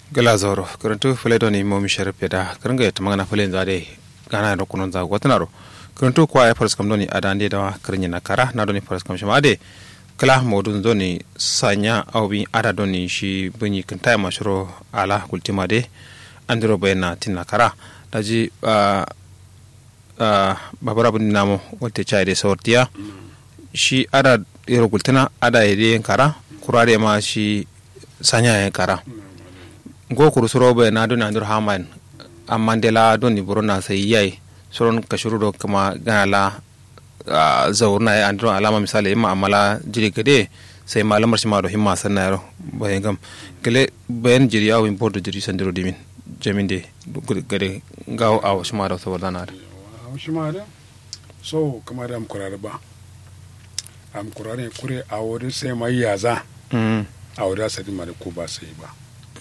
gala zoro karantu fule do ni momi sharif da karanga ya tamanga fule zade gana ro kunon za gwatanaro karantu kwa ya faras kam do ni adande da karnya na kara na do ni faras kam shama ade kala modun do ni sanya awbi ada do ni shi bunyi kanta mashuro ala kultima de andiro bayna tinna kara daji uh, uh, babara bun namo wolte chaide sortiya shi ada yero kultina ada yede kara kurare ma shi sanya ya kara go kuru suro be na doni andur haman amma de la doni buru na sai yayi suron kashuru do kama gana la zaurna ya andur alama misali imma amala jiri gade sai malamar shi ma do himma sanna yaro bayan gam gele bayan jiri yawo import jiri sandiro dimin jamin de gade gawo awo shi ma da saboda na da shi ma da so kamar am kurare ba am kurare kure a wurin sai mai yaza a wurin sadi ma da ko ba sai ba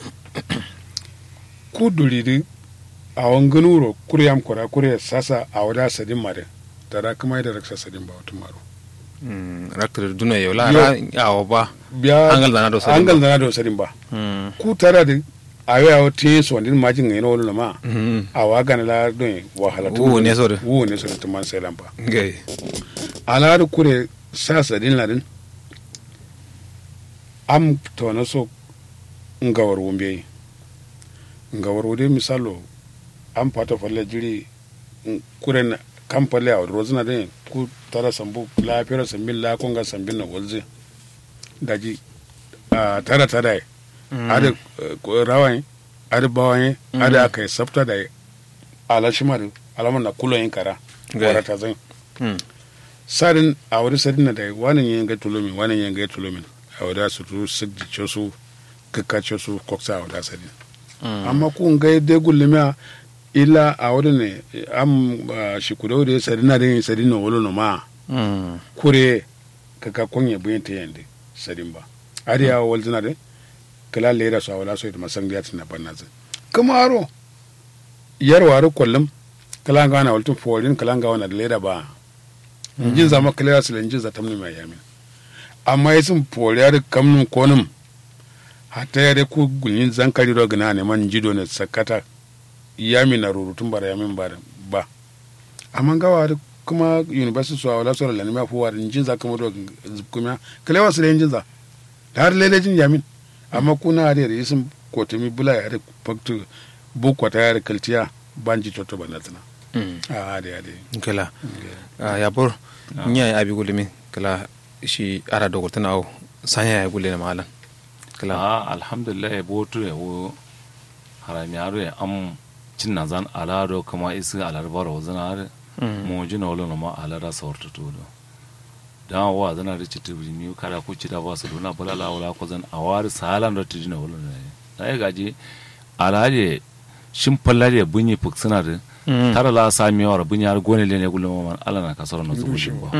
ku duridi a wangan wuro kure am kura kure sasa a wurin sadi ma da tara kuma da raksa sadin ba wata maro rakta duna yau la awo ba biya angal da na do sadin angal da na do sadin ba ku tara da a yau yawo tin so ndin majin ngai no wala ma a wa gana la don wahala tu Wu ne so da. wu ne so da man sai lampa gai ala da kure sasa din ladin am to na so ngawar wumbe ngawar wude misalo am fata falle jiri n- kure na kam falle a rozina din ku tara sambu la fero sambin la konga sambin na walze daji a tara tara yi ada rawan ada bawan ada aka yi sabta da ala shima da alamun na kulon yin kara Gai. wara ta zan sadin a wani sadin na da wani yin ga tulomin wani yin ga tulomin a wada su tu sigdi su kakkace su koksa a wada sadin amma kun ga dai gullumi illa a wani ne am ah, shi kudau da sadin na da yin sadin na wolo no ma kure kaka konya buyin ta yande sadin ba ari ya wal zina de kala lera so wala so ita masan ya tina banna zin kuma aro yar waru kullum kala ga na waltun forin kala ga wana da lera ba injin zama kala su injin za tamni mai yamin amma yasin foriyar kamnun konum hatta ya ku gulin zankari ro gina ne man jido ne sakata yamin na rurutun bara yamin ba ba amma gawa da kuma university su a wala sura lanima fuwa da injin za kama do kuma kala wasu da injin za da har lelejin yamin amma kuna da da isin kotumi bula ya da faktu bukwata ya da kaltiya banji toto banatana a da ya da kala ya bor nya ya abi gulimi kala shi ara dogo tana au sanya ya gulle na malan kala a alhamdulillah ya botu ya wo harami aro ya am cin na zan alaro kama isi alarbar wa zana har mo jina wala ma alara sawarta to do dan wa zana da citu mi kada ku ci da ba su dona bala la wala ko zan awari salan da tijina wala ne dai gaji alaje shin fallare bunyi fuksuna da tara la sami wa bunyi har gone le ne gulma man ala na kasar na zubu shi ba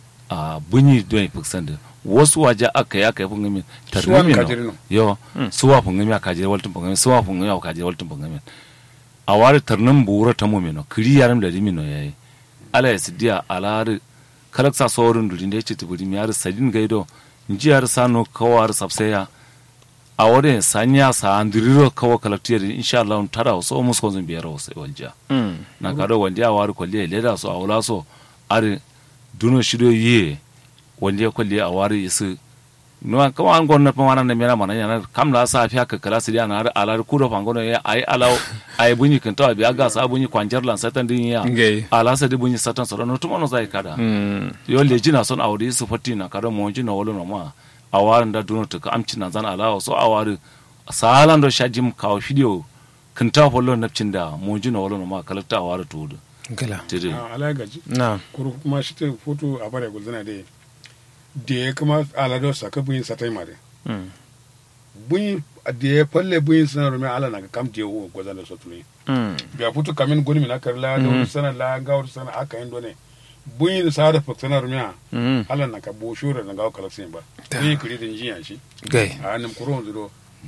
a bunyi don fiksan da wasu waje aka yi aka yi fungami Suwan tarnimi kajiri no. no yo suwa fungami a kajiri waltin fungami suwa fungami a kajiri waltin fungami a wari tarnin bura ta mu mino kiri yaran da rimino yayi ala ya sidiya alari kalaksa saurin durin da ya ce tuburi mi yar sadin gaido nji yar sano kawar sabseya a wani sanya sa andiriro kawo kalaktiyar insha Allah tara wasu musu konzun biyar wasu waljiya na kado wanda ya wari kwalliya leda su a wula so ari duno shido ye wanda ya kwalliya a wari isu no kama an gonna pa wana mera mana yana kam la sa fiya ka kala sidia na ala ku do fangono ya ai ala ai bunyi kan tawa biya ga sa bunyi kwanjar lan satan din ya Ngai. ala sa di bunyi satan so no tumo no zai kada yo le jina son awri su fatti na kada mo jina wolo no ma awarin da duno to ka amci na zan ala so awari salan do shajim kawo video kan ta follo napcin da mo jina wolo no ma kala ta awari to do kala tire a ala gaji na kuru kuma shi ta foto a bare gulzana da da ya kuma alado saka buyin satai mare buyin da ya falle buyin sanar rumi ala na ga kam da ya wo gwazana sotuli biya futu kamin gulmi na karla da wani sanar la ga wani sanar aka yin done buyin sa da faksanar rumi ala na ka bo shura na ga kalaksin ba buyin kiri da jiya shi gai a hannun kuro wanzu do